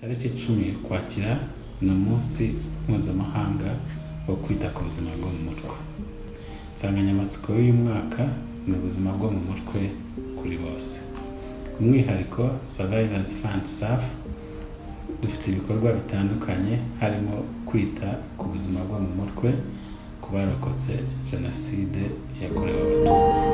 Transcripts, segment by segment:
Tariki icumi Ukwakira ni umunsi mpuzamahanga wo kwita ku buzima bwo mu mutwe. Insanganyamatsiko y'uyu mwaka ni ubuzima bwo mu mutwe kuri bose. Umwihariko Surveillance Fund SAF dufite ibikorwa bitandukanye harimo kwita ku buzima bwo mu mutwe ku barokotse jenoside yakorewe abatutsi.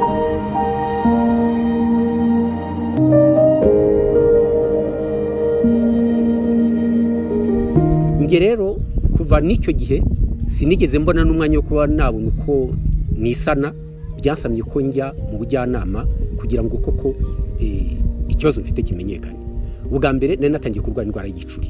njye rero kuva n'icyo gihe sinigeze mbona n'umwanya wo kuba nabona uko nisana byasamye ko njya mu bujyanama kugira ngo koko eh, ikibazo mfite kimenyekane ubwa mbere nari natangiye kurwara indwara y'igicuri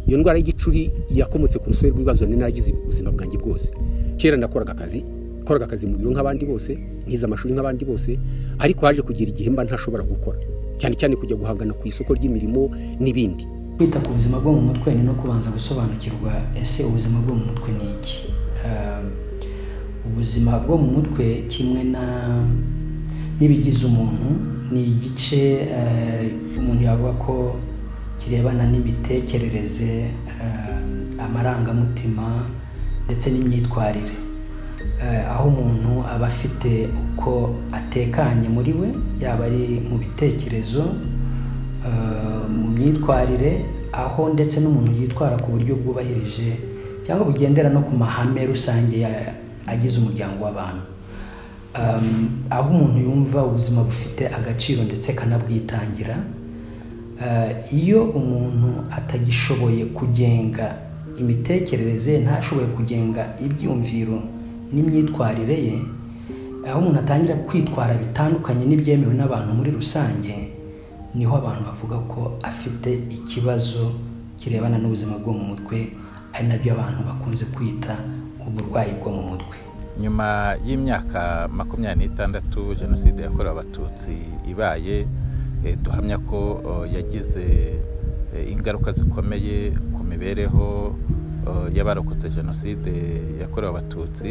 iyo ndwara y'igicuri yakomotse ku rusobe rw'ibibazo nari naragize ubuzima bwanjye bwose kera nakoraga akazi koraga akazi mu biro nk'abandi bose nkize amashuri nk'abandi bose ariko haje kugira igihe mba ntashobora gukora cyane cyane kujya guhangana ku isoko ry'imirimo n'ibindi kwita ku buzima bwo mu mutwe ni no kubanza gusobanukirwa ese ubuzima bwo mu mutwe ni iki Ah, ubuzima bwo mu mutwe kimwe na n'ibigize umuntu ni igice eh, umuntu yavuga ko kirebana n'imitekerereze ah, amarangamutima ndetse n'imyitwarire Eh, aho umuntu aba afite uko atekanye muri we yaba ari mu bitekerezo eh, mu myitwarire aho ndetse n'umuntu yitwara ku buryo bwubahirije cyangwa bugendera no ku mahame rusange ya- agize umuryango w'abantu Um, aho umuntu yumva ubuzima bufite agaciro ndetse akanabwitangira Eh, iyo umuntu atagishoboye kugenga imitekerereze ntashoboye kugenga ibyumviro n'imyitwarire ye aho umuntu atangira kwitwara bitandukanye n'ibyemewe n'abantu muri rusange niho abantu bavuga ko afite ikibazo kirebana n'ubuzima bwo mu mutwe ari nabyo abantu bakunze kwita uburwayi bwo mu mutwe nyuma y'imyaka makumyabiri n'itandatu jenoside yakorewe abatutsi ibaye eh, duhamya ko oh, yagize eh, ingaruka zikomeye ku mibereho oh, y'abarokotse jenoside yakorewe abatutsi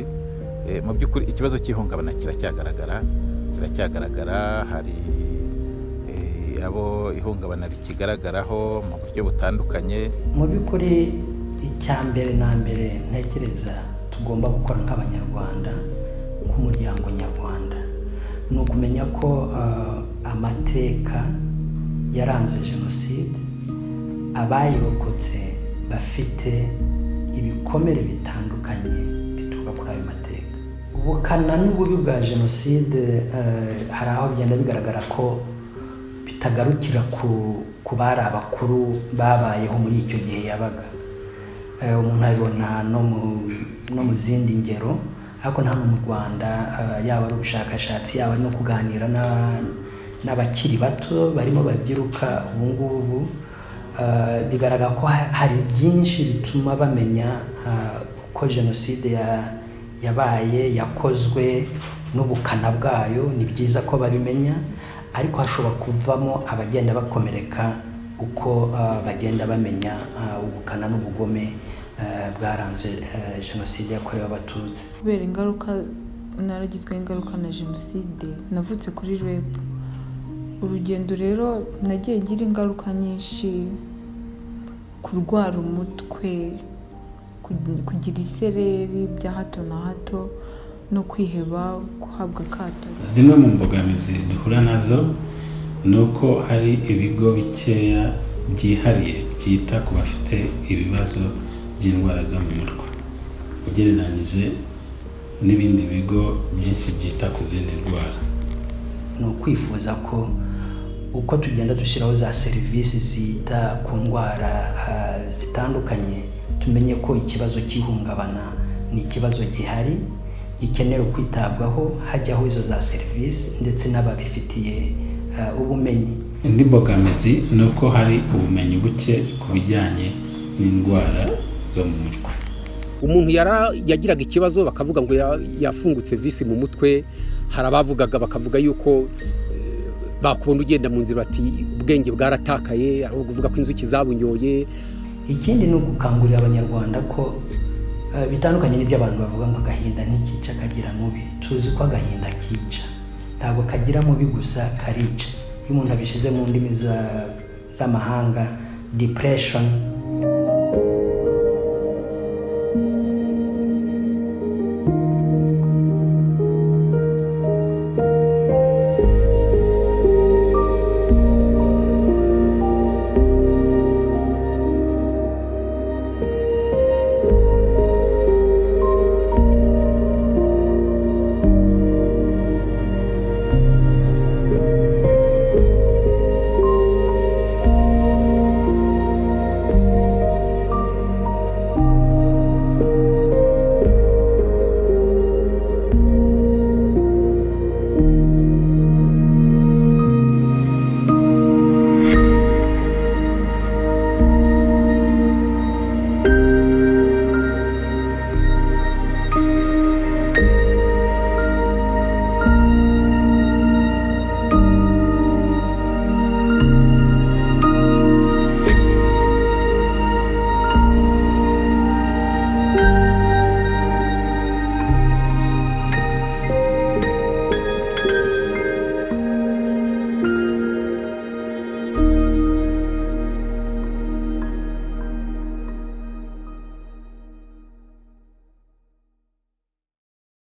Eh, mu by'ukuri ikibazo cy'ihungabana kiracyagaragara kiracyagaragara hari eh, abo ihungabana rikigaragaraho mu buryo butandukanye mu by'ukuri icya mbere na mbere ntekereza tugomba gukora nk'abanyarwanda nk'umuryango nyarwanda ni ukumenya ko ah, amateka yaranze jenoside abayirokotse bafite ibikomere bitandukanye bituruka kuri ayo mateka ubukana n'ububi bwa jenoside eh, hari aho bigenda bigaragara ko bitagarukira ku, ku bari abakuru babayeho muri icyo gihe yabaga Eh, umuntu abibona no mu, no mu zindi ngero ariko na hano mu rwanda eh, yaba ari ubushakashatsi yaba no kuganira na- n'abakiri bato barimo babyiruka ubu ngubu eh, bigaragara ko ha- hari byinshi bituma bamenya eh, uko jenoside ya- yabaye yakozwe n'ubukana bwayo ni byiza ko babimenya ariko hashobora kuvamo abagenda bakomereka uko eh, bagenda bamenya eh, ubukana n'ubugome eh, bwaranze eh, jenoside yakorewe abatutsi kubera ingaruka naragizweho ingaruka na jenoside navutse kuri reb urugendo rero nagiye ngira ingaruka nyinshi kurwara umutwe ku- kugira isereri bya hato na hato no kwiheba guhabwa akato Zimwe mu mbogamizi duhura nazo ni uko hari ibigo bikeya byihariye byita ku bafite ibibazo by'indwara zo mu mutwe ugereranyije n'ibindi bigo byinshi byita ku zindi ndwara ni ukwifuza ko uko tugenda dushyiraho za serivisi zita ku ndwara ah, zitandukanye tumenye ko ikibazo cy'ihungabana ni ikibazo gihari gikenewe kwitabwaho hajyaho izo za serivisi ndetse n'ababifitiye ah, ubumenyi indi mbogamizi ni uko hari ubumenyi buke ku bijyanye n'indwara zo mu mutwe umuntu yara- yagiraga ikibazo bakavuga ngo ya- yafungutse visi mu mutwe hari abavugaga bakavuga yuko eh, bakubona ugenda mu nzira bati ubwenge bwaratakaye aho kuvuga ko inzuki zabunyoye ikindi ni ugukangurira abanyarwanda ko eh, bitandukanye n'ibyo abantu bavuga ngo agahinda ntikica kagira mubi tuzi ko agahinda kica ntabwo kagira mubi gusa karica iyo umuntu abishyize mu ndimi za- z'amahanga depression